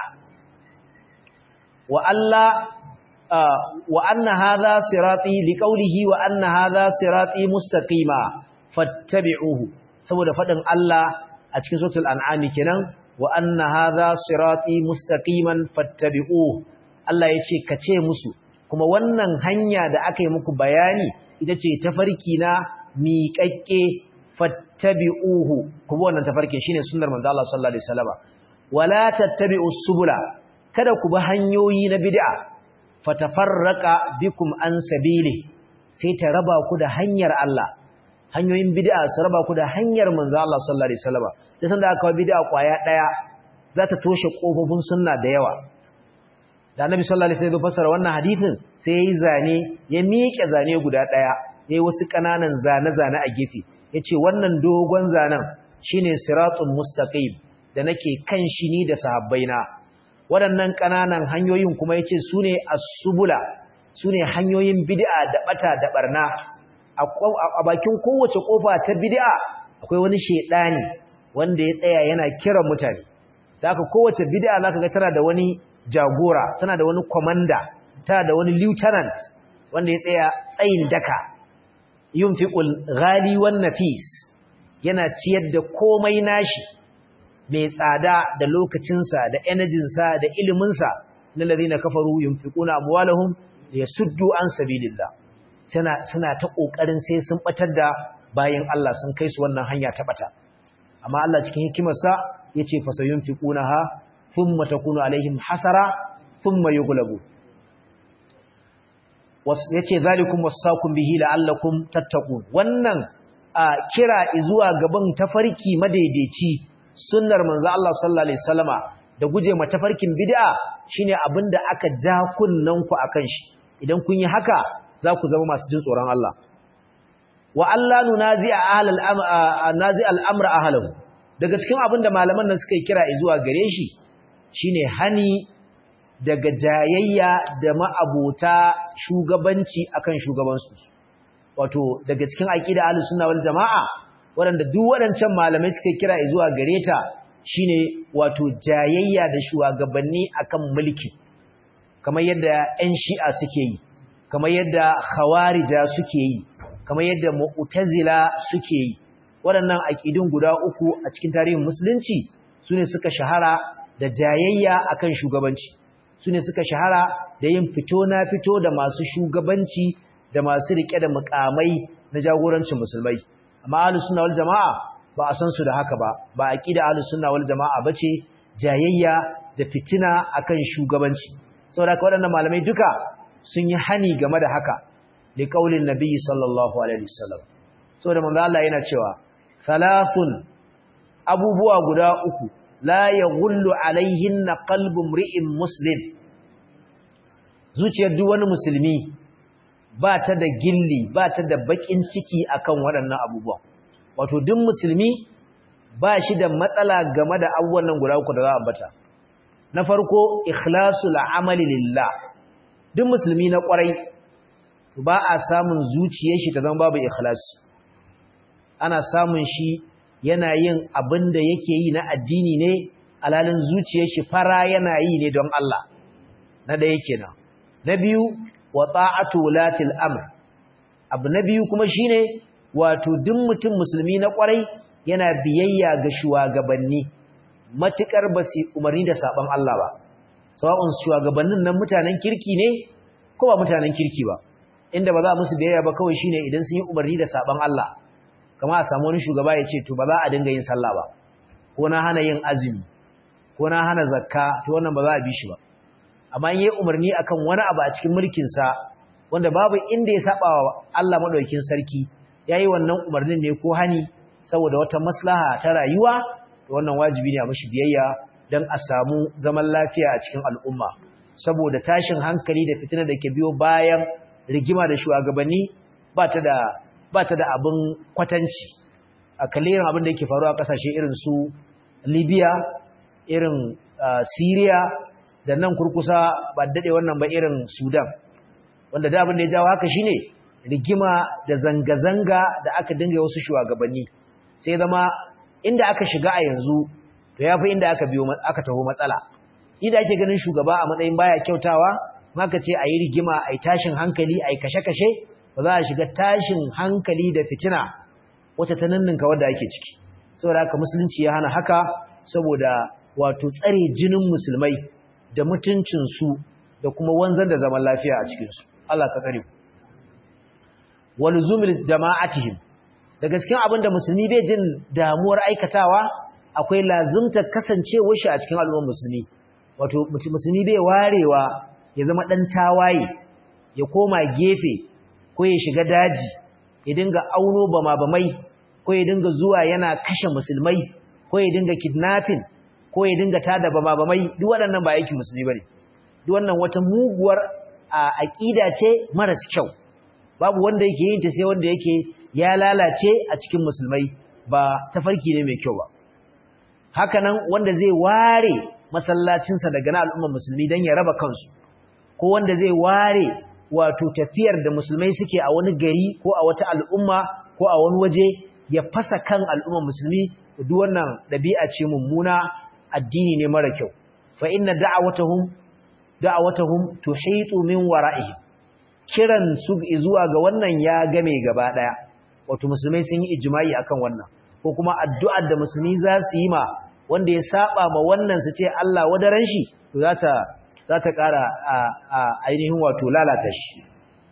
Speaker 1: wa Allah wa anna hadha sirati liqawlihi wa anna hadha sirati mustaqima fattabi'uhu saboda fadin Allah a cikin suratul an'am kenan wa anna hadha sirati mustaqiman fattabi'uhu Allah yace kace musu kuma wannan hanya da aka yi muku bayani ita ce tafarki na miƙaƙƙe fattabi'uhu kuma wannan tafarkin shine sunnar manzo Allah sallallahu alaihi wasallam wala tattabi'us subula kada ku bi hanyoyi na bid'a fatafarraqa bikum an sabili sai ta raba ku da hanyar Allah hanyoyin bid'a su raba ku da hanyar manzo Allah sallallahu alaihi wasallam da sanda aka kawo bid'a kwaya daya za ta toshe kofofin sunna da yawa da annabi sallallahu alaihi wasallam ya fassara wannan hadisin sai yayi zane ya miƙe zane guda daya yayi wasu kananan zane-zane a gefe yace wannan dogon zanen shine siratul mustaqim da nake kan shi ni da sahabbaina waɗannan kananan hanyoyin kuma yace sune as-subula sune hanyoyin bid'a da bata da barna a bakin kowace kofa ta bid'a akwai wani shedani wanda ya tsaya yana kiran mutane da haka kowace bid'a zaka ga tana da wani jagora tana da wani komanda tana da wani lieutenant wanda ya tsaya tsayin daka yunfiqul ghali wan nafis yana ciyar da komai nashi mai tsada da lokacinsa da energinsa da iliminsa na ladina kafaru yunfiquna amwalahum liyasuddu an sabilillah suna suna ta kokarin sai sun batar da bayin Allah sun kai su wannan hanya ta bata amma Allah cikin hikimarsa yace fasayunfiqunaha thumma takunu alaihim hasara thumma yughlabu yace zalikum wasaqum bihi la'allakum tattaqun wannan kira zuwa gaban tafarki madaidaici sunnar manzo Allah sallallahu alaihi wasallama da guje ma tafarkin bid'a shine abinda aka ja kunnan ku akan shi idan kun yi haka za ku zama masu jin tsoron Allah wa Allah nunazi'a ahlal nazi al-amra ahlahu daga cikin abinda malaman nan suka yi kira zuwa gare shi shine hani daga jayayya da ma'abota shugabanci akan shugabansu wato daga cikin aqida ahlus sunna wal jamaa waɗanda duk waɗancan malamai suka kira zuwa gare ta shine wato jayayya da shugabanni akan mulki kamar yadda 'yan shi'a suke yi kamar yadda khawarija suke yi kamar yadda mu'tazila suke yi waɗannan aqidun guda uku a cikin tarihin musulunci sune suka shahara da jayayya akan shugabanci sune suka shahara da yin fito na fito da masu shugabanci da masu rike da mukamai na jagorancin musulmai amma ahlus sunna wal jamaa ba a san su da haka ba ba aqida ahlus sunna wal jamaa bace jayayya da fitina akan shugabanci saboda ka waɗannan malamai duka sun yi hani game da haka li qaulin nabiyyi sallallahu alaihi wasallam saboda manzo Allah yana cewa salafun abubuwa guda uku la yaghullu alaihinna qalbu mri'in muslim zuciyar duk wani musulmi ba ta da gilli ba ta da bakin ciki akan waɗannan abubuwan wato duk musulmi ba shi da matsala game da abubuwan nan guda uku da za a ambata na farko ikhlasul amali lillah duk musulmi na kwarai ba a samun zuciyar shi ta zama babu ikhlasi ana samun shi yana yin abin da yake yi na addini ne alalin zuciyar shi fara yana yi ne don Allah na ɗaya kenan na biyu wa ta'atu wulatil amr abu na biyu kuma shine wato duk mutum musulmi na kwarai yana biyayya ga shugabanni matukar ba su umarni da saban Allah ba sawa'un shugabannin nan mutanen kirki ne ko ba mutanen kirki ba inda ba za musu biyayya ba kawai shine idan sun yi umarni da saban Allah kamar a samu wani shugaba ya ce to ba za a dinga yin sallah ba ko na hana yin azumi ko na hana zakka to wannan ba za a bi shi ba amma in yi umarni akan wani abu a cikin mulkin sa wanda babu inda ya saba wa Allah madaukakin sarki yayi wannan umarnin ne ko hani saboda wata maslaha ta rayuwa to wannan wajibi ne a mishi biyayya dan a samu zaman lafiya a cikin al'umma saboda tashin hankali da fitina da ke biyo bayan rigima da shugabanni ba ta da ba ta da abin kwatanci a kalirin abin da yake faruwa a kasashe irin su Libya irin Syria da nan kurkusa ba dade wannan ba irin Sudan wanda da abin da ya jawo haka shine rigima da zanga-zanga da aka dinga wasu shugabanni sai zama inda aka shiga a yanzu to yafi inda aka biyo aka taho matsala inda ake ganin shugaba a matsayin baya kyautawa maka ce ayi rigima ayi tashin hankali ayi kashe-kashe ba za a shiga tashin hankali da fitina wata ta ninninka wadda ake ciki saboda haka musulunci ya hana haka saboda wato tsare jinin musulmai da mutuncinsu da kuma wanzar da zaman lafiya a cikinsu Allah ka tsare ku walzumil jama'atihim da gaskiyan abinda musulmi bai jin damuwar aikatawa akwai lazumta kasancewar shi a cikin al'ummar musulmi wato musulmi bai warewa ya zama dan tawaye ya koma gefe ko ya shiga daji ya dinga auno bama bamai ko ya dinga zuwa yana kashe musulmai ko ya dinga kidnapping ko ya dinga tada bama bamai duk waɗannan ba aikin musulmi bane duk wannan wata muguwar aqida ce maras kyau babu wanda yake yin ta sai wanda yake ya lalace a cikin musulmai ba tafarki ne mai kyau ba haka nan wanda zai ware masallacinsa daga na al'ummar musulmi don ya raba kansu ko wanda zai ware wato tafiyar da musulmai suke a wani gari ko a wata al'umma ko a wani waje ya fasa kan al'ummar musulmi duk wannan ɗabi'a ce mummuna addini ne mara kyau fa inna da'awatahum da'awatahum tuhitu min wara'ihim kiran su zuwa ga wannan ya game gaba daya wato musulmai sun yi ijma'i akan wannan ko kuma addu'ar da musulmi za su yi ma wanda ya saba ma wannan su ce Allah wadaran shi to za ta za ta ƙara ainihin wato lalata shi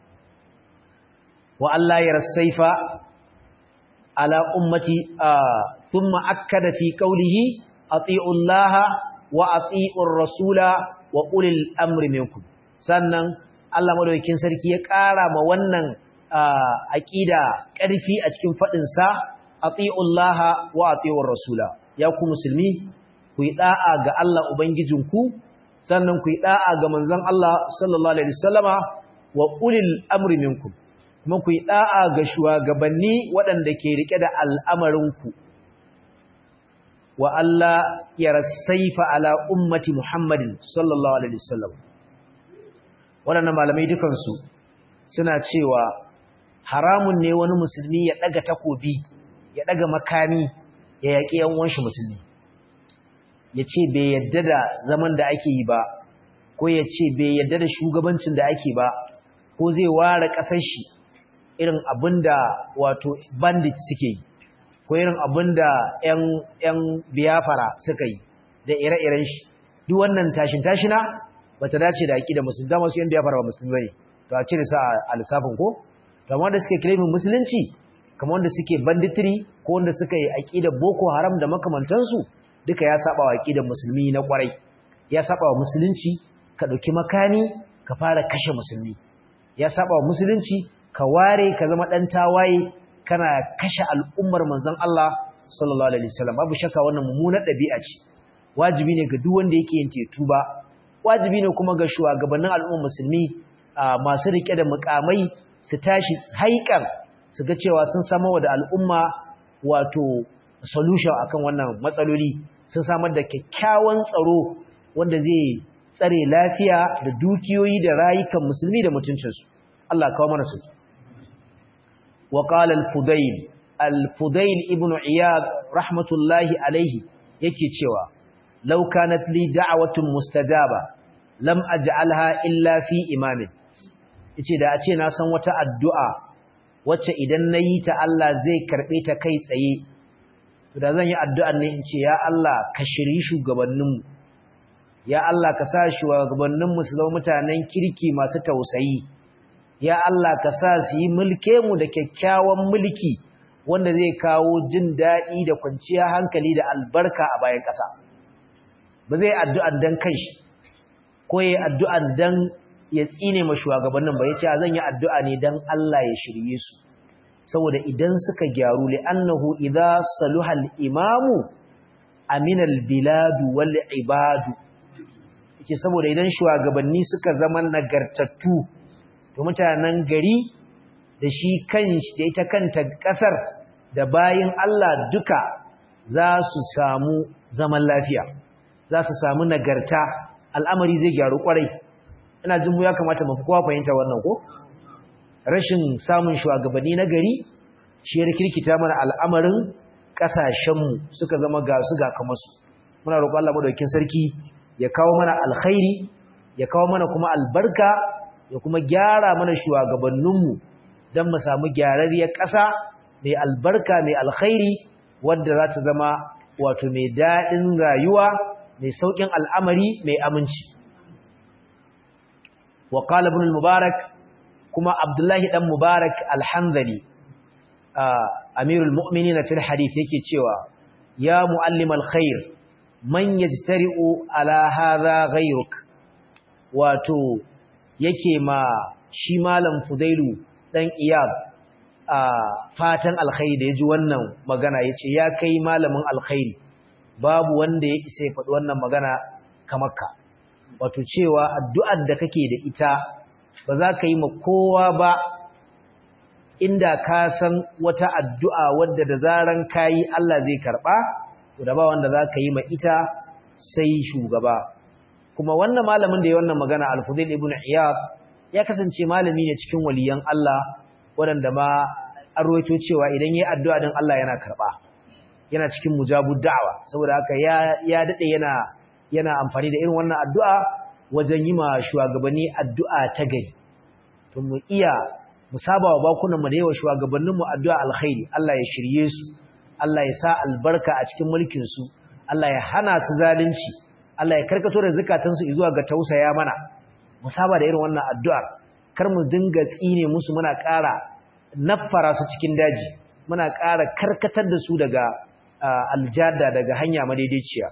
Speaker 1: wa Allah ya rasaifa ala ummati thumma akkada fi qawlihi ati'u Allah wa ati'u rasula wa ulil amri minkum sannan Allah madaukakin sarki ya ƙara ma wannan aqida ƙarfi a cikin fadin sa atiullaha wa atiur rasula ya ku musulmi ku yi da'a ga Allah ubangijinku sannan ku yi da'a ga manzon Allah sallallahu alaihi wasallama wa ulil amri minkum kuma ku yi da'a ga shugabanni waɗanda ke rike da al'amarinku wa Allah ya rasaifa ala ummati Muhammadin sallallahu alaihi wasallam waɗannan malamai dukansu suna cewa haramun ne wani musulmi ya ɗaga takobi ya ɗaga makami ya yaƙi yan uwanshi musulmi ya ce bai yadda da zaman da ake yi ba ko ya ce bai yadda da shugabancin da ake ba ko zai ware ƙasar shi irin abin da wato bandit suke yi ko irin abin da ‘yan biyafara suka yi da ire-iren shi duk wannan tashin-tashina ba ta dace da aƙi da musulmi dama su ‘yan biyafara ba musulmi ne to a cire sa a lissafin ko to amma wanda suke kilimin musulunci kamar wanda suke banditiri ko wanda suka yi aƙidar boko haram da makamantansu duka ya saba wa aƙidar musulmi na ƙwarai ya saba wa musulunci ka ɗauki makani ka fara kashe musulmi ya saba wa musulunci ka ware ka zama ɗan tawaye kana kashe al'ummar manzon Allah sallallahu alaihi wasallam babu shakka wannan mummunar ɗabi'a ce wajibi ne ga duk wanda yake yin tetu ba wajibi ne kuma ga shugabannin al'ummar musulmi masu rike da mukamai su tashi haikan su ga cewa sun samar da al'umma wato solution akan wannan matsaloli sun samar da kyakkyawan tsaro wanda zai tsare lafiya da dukiyoyi da rayukan musulmi da mutuncinsu Allah kawo mana su wa qala al-fudayl al-fudayl ibn iyad rahmatullahi alayhi yake cewa law kanat li da'watun mustajaba lam aj'alha illa fi imamin yace da a ce na san wata addu'a wacce idan nayi ta Allah zai karbe ta kai tsaye to da zan yi addu'ar ne in ce ya Allah ka shiri shugabanninmu ya Allah ka sa shugabanninmu su zama mutanen kirki masu tausayi ya Allah ka sa su yi mulke mu da kyakkyawan mulki wanda zai kawo jin daɗi da kwanciyar hankali da albarka a bayan ƙasa ba zai addu'ar dan kanshi ko ya addu'ar dan ya tsine ma shugabannin ba yace zan yi addu'a ne dan Allah ya shirye su saboda idan suka gyaru li'annahu idza saluha al-imamu amina al-biladu wal ibadu yace saboda idan shugabanni suka zama nagartattu to mutanen gari da shi kanshi da ita kanta kasar da bayin Allah duka za su samu zaman lafiya za su samu nagarta al'amari zai gyaru kwarai ina jin mu ya kamata mu fi kowa fahimta wannan ko rashin samun shugabanni na gari shi ya rikirkita mana al'amarin kasashenmu suka zama ga su ga kamar su muna roƙon Allah madaukakin sarki ya kawo mana alkhairi ya kawo mana kuma albarka ya kuma gyara mana shugabanninmu don mu samu gyararriyar ƙasa mai albarka mai alkhairi wadda za ta zama wato mai daɗin rayuwa mai sauƙin al'amari mai aminci wa qala ibn al-mubarak kuma abdullahi dan mubarak al-hanzali amirul mu'minin fil hadith yake cewa ya muallim al-khair man yajtari'u ala hadha ghayruk wato yake ma shi malam fudailu dan iyab a fatan alkhairi da yaji wannan magana yace ya kai malamin alkhairi babu wanda ya isa ya faɗi wannan magana kamar ka wato cewa addu'ar da kake da ita ba za ka yi ma kowa ba inda ka san wata addu'a wadda da zaran kayi Allah zai karɓa to da ba wanda za ka yi ma ita sai shugaba kuma wannan malamin da ya wannan magana al-Fudail ibn Iyad ya kasance malami ne cikin waliyan Allah waɗanda ma an rawaito cewa idan yayi addu'a din Allah yana karɓa yana cikin mujabud da'wa saboda haka ya ya dade yana yana amfani da irin wannan addu'a wajen yi ma shugabanni addu'a ta gari to mu iya mu saba wa bakunan mu da yawa shugabannin mu addu'a alkhairi Allah ya shirye su Allah ya sa albarka a cikin mulkin su Allah ya hana su zalunci Allah ya karkato da zakatun su zuwa ga tausaya mana mu saba da irin wannan addu'ar kar mu dinga tsine musu muna ƙara naffara su cikin daji muna ƙara karkatar da su daga aljada daga hanya madaidaiciya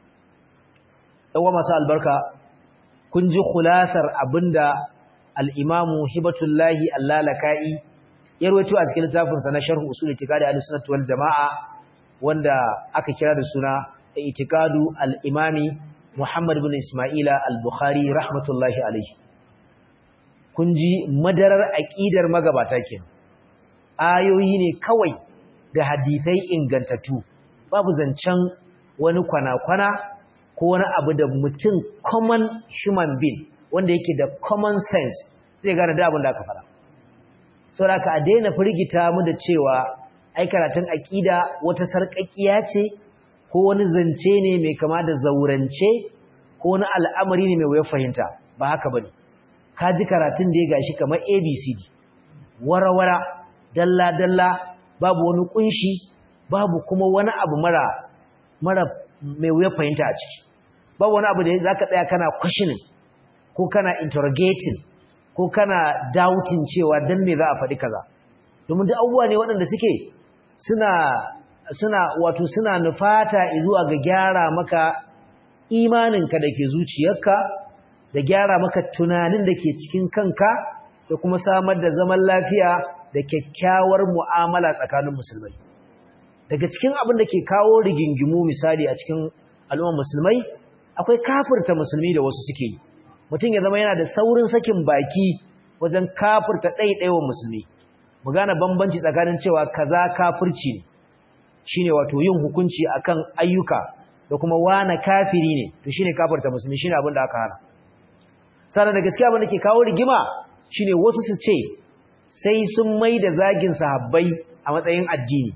Speaker 1: yawa masu albarka kun ji khulasar abinda al-imamu hibatullahi allalaka'i ya rawaito a cikin littafinsa na sharh usul itiqadi al-sunnah wal jamaa wanda aka kira da suna itiqadu al-imami Muhammad ibn Isma'ila al-Bukhari rahmatullahi alayhi kun ji madarar aqidar magabata kenan ayoyi ne kawai da hadisai ingantattu babu zancen wani kwana-kwana ko wani abu da mutum common human being wanda yake da common sense zai gane da abin da aka fara sau da a daina firgita mu da cewa ai karatun aƙida wata sarƙaƙiya ce ko wani zance ne mai kama da zaurance ko wani al'amari ne mai wuyar fahimta ba haka ba ne ka ji karatun da ya gashi kamar abcd wara-wara dalla-dalla babu wani kunshi babu kuma wani abu mara mara mai wuya fahimta a ciki babu wani abu da za ka tsaya kana questioning ko kana interrogating ko kana doubting cewa dan me za a faɗi kaza domin duk abubuwa ne waɗanda suke suna suna wato suna nufata zuwa ga gyara maka imaninka da ke zuciyarka da gyara maka tunanin da ke cikin kanka da kuma samar da zaman lafiya da kyakkyawar mu'amala tsakanin musulmai daga cikin abin da ke kawo rigingimu misali a cikin al'ummar musulmai akwai kafirta musulmi da wasu suke yi mutum ya zama yana da saurin sakin baki wajen kafirta ɗaiɗaiwa musulmi mu gane bambanci tsakanin cewa kaza kafirci ne shine wato yin hukunci akan ayyuka da kuma wane kafiri ne to shine kafirta musulmi shine abin da aka hana sannan da gaskiya abin da ke kawo rigima shine wasu su ce sai sun mai da zagin sahabbai a matsayin addini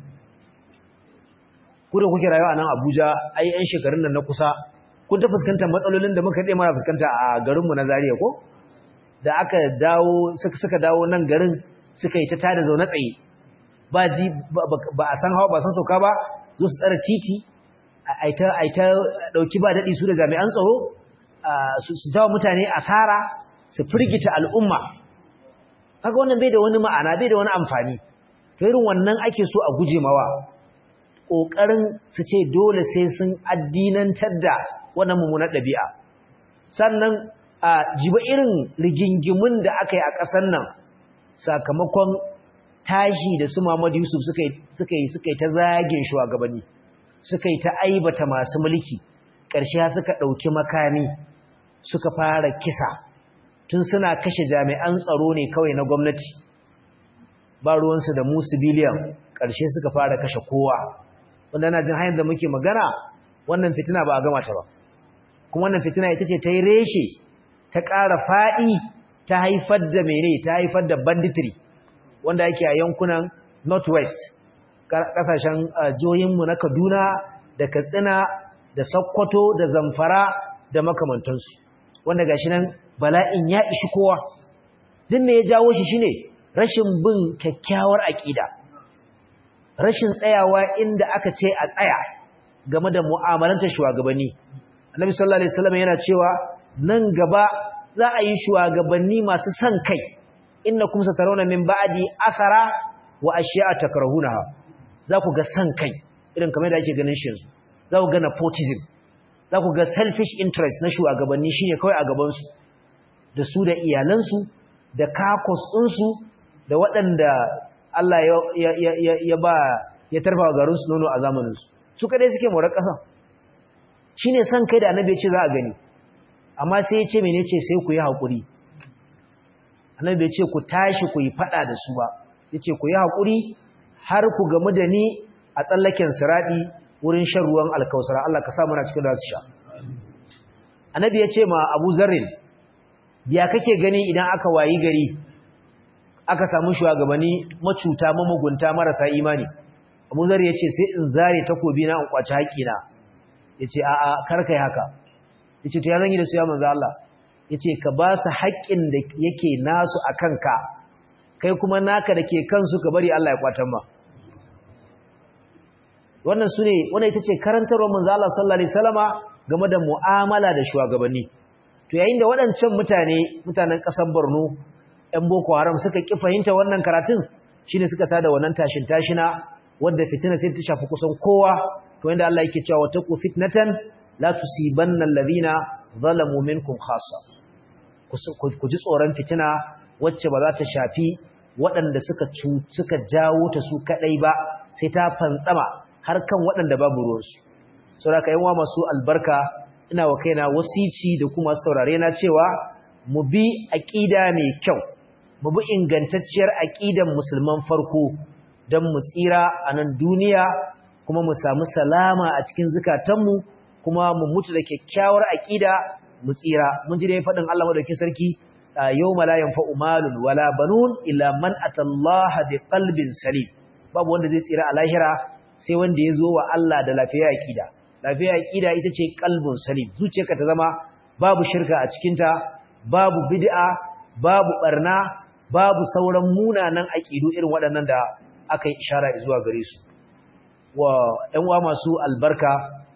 Speaker 1: ku da kuke rayuwa a nan Abuja ai yan shekarun nan na kusa kun ta fuskantar matsalolin da muka dai mara fuskanta a garinmu na Zaria ko da aka dawo suka suka dawo nan garin suka yi ta tada zaune tsaye ba ji ba a san hawa ba san sauka ba zo su tsara titi ai ta ai ta dauki ba dadi su da jami'an tsaro su jawo mutane asara su firgita al'umma kaga wannan bai da wani ma'ana bai da wani amfani to irin wannan ake so a guje mawa kokarin su ce dole sai sun addinantar da wannan mummunar ɗabi'a sannan a jiba irin rigingimun da aka yi a ƙasar nan sakamakon tashi da su Muhammad Yusuf suka yi suka yi suka yi ta zagin shugabanni suka yi ta aibata masu mulki ƙarshe suka ɗauki makami suka fara kisa tun suna kashe jami'an tsaro ne kawai na gwamnati ba ruwansu da mu civilian ƙarshe suka fara kashe kowa wanda na jin hanyar da muke magana wannan fitina ba a gama ta ba kuma wannan fitina ita ce ta yi reshe ta ƙara faɗi ta haifar da mene ta haifar da banditry wanda yake a yankunan northwest ƙasashen jihohinmu na kaduna da katsina da sokoto da zamfara da makamantansu wanda gashi nan bala'in ya ishi kowa din ne ya jawo shi shine rashin bin kyakkyawar aƙida rashin tsayawa inda aka ce a tsaya game da mu'amalantar shugabanni annabi sallallahu alaihi wasallam yana cewa nan gaba za a yi shugabanni masu son kai innakum satarawna min ba'di athara wa ashiya'a takrahunaha za ku ga son kai irin kamar da ake ganin shi yanzu za ku ga nepotism za ku ga selfish interest na shugabanni shine kawai a gaban su da su da iyalansu da kakos ɗinsu da waɗanda Allah ya ba ya tarfa wa garinsu nono a zamaninsu su kadai suke morar ƙasan shi ne son kai da annabi ya ce za a gani amma sai ya ce mene ce sai ku yi haƙuri annabi ya ce ku tashi ku yi faɗa da su ba ya ce ku yi haƙuri har ku gamu da ni a tsallaken siraɗi wurin shan ruwan alkausara Allah ka sa muna cikin da su sha annabi ya ce ma abu zarrin ya kake gani idan aka wayi gari aka samu shugabanni macuta mamugunta marasa imani Abu Zar yace sai in zare takobi na in kwaci haƙina yace a a kar kai haka yace to ya zan yi da su ya manzo Allah yace ka ba su haƙin da yake nasu akan ka kai kuma naka dake kansu ka bari Allah ya kwatan ma wannan sune wannan ita ce karantarwar manzo Allah sallallahu alaihi wasallama game da mu'amala da shugabanni to yayin da waɗancan mutane mutanen ƙasar Borno ‘yan Boko Haram suka ƙi fahimta wannan karatun shi ne suka tada wannan tashin tashina wadda fitina sai ta shafi kusan kowa to yadda Allah yake cewa wata ku fitnatan la tusibanna alladhina zalamu minkum khassa ku ji tsoron fitina wacce ba za ta shafi waɗanda suka suka jawo ta su kadai ba sai ta fantsama har kan waɗanda babu ruwansu saboda ka yawa masu albarka ina wa kaina wasici da kuma saurare na cewa mu bi aqida mai kyau mu bi ingantacciyar aqidan musulman farko dan mu tsira a nan duniya kuma mu samu salama a cikin zukatanmu kuma mu mutu da kyakkyawar aqida mu tsira mun ji dai fadin Allah madaukakin sarki yawma la yanfa'u malun wala banun illa man atallaha biqalbin salim babu wanda zai tsira a lahira sai wanda ya zo wa Allah da lafiya aqida lafiya aqida ita ce qalbun salim zuciyarka ta zama babu shirka a cikinta babu bid'a babu barna babu sauran munanan aqidu irin waɗannan da aka yi ishara zuwa gare su wa ɗan uwa masu albarka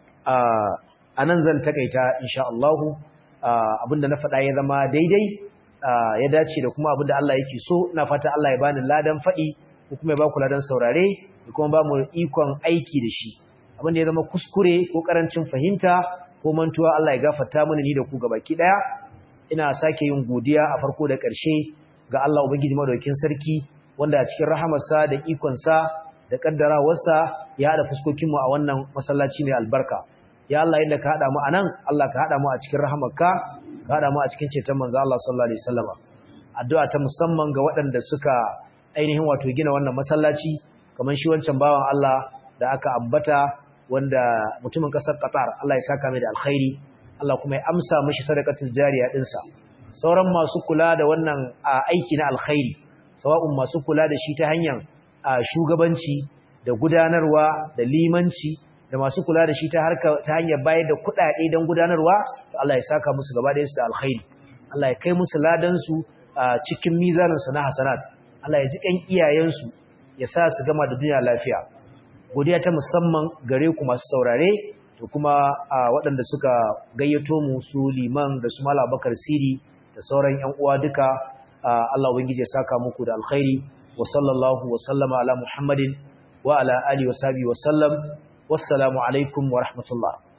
Speaker 1: a nan zan takaita insha Allah abinda na faɗa ya zama daidai ya dace da kuma abinda Allah yake so ina fata Allah ya bani ladan faɗi ko kuma ya ba ku ladan saurare da kuma ba mu ikon aiki da shi abinda ya zama kuskure ko karancin fahimta ko mantuwa Allah ya gafarta mana ni da ku gabaki daya ina sake yin godiya a farko da ƙarshe ga Allah ubangiji madaukakin sarki wanda a cikin rahamarsa da ikonsa da kaddarawarsa ya hada fuskokin mu a wannan masallaci mai albarka ya Allah inda ka hada mu anan Allah ka hada mu a cikin rahamarka ka hada mu a cikin ceton manzo Allah sallallahu alaihi wasallam addu'a ta musamman ga waɗanda suka ainihin wato gina wannan masallaci kamar shi wancan bawan Allah da aka ambata wanda mutumin kasar Qatar Allah ya saka mai da alkhairi Allah kuma ya amsa mishi sadaqatul jariya dinsa sauran masu kula da wannan aiki na alkhairi sawa'un masu kula da shi ta hanyar shugabanci da gudanarwa da limanci da masu kula da shi ta harka ta hanyar bayar da kuɗaɗe don gudanarwa to Allah ya saka musu gaba da su da alkhairi Allah ya kai musu ladan su cikin mizanin su na hasanat Allah ya ji kan iyayen su ya sa su gama da duniya lafiya godiya ta musamman gare ku masu saurare da kuma waɗanda suka gayyato mu su liman da su mala bakar siri da sauran ‘yan uwa duka Allah ubangiji ya saka muku da alkhairi wa sallallahu wa sallama ala muhammadin wa ala alihi wa sahbihi wa sallam wassalamu alaikum wa rahmatullah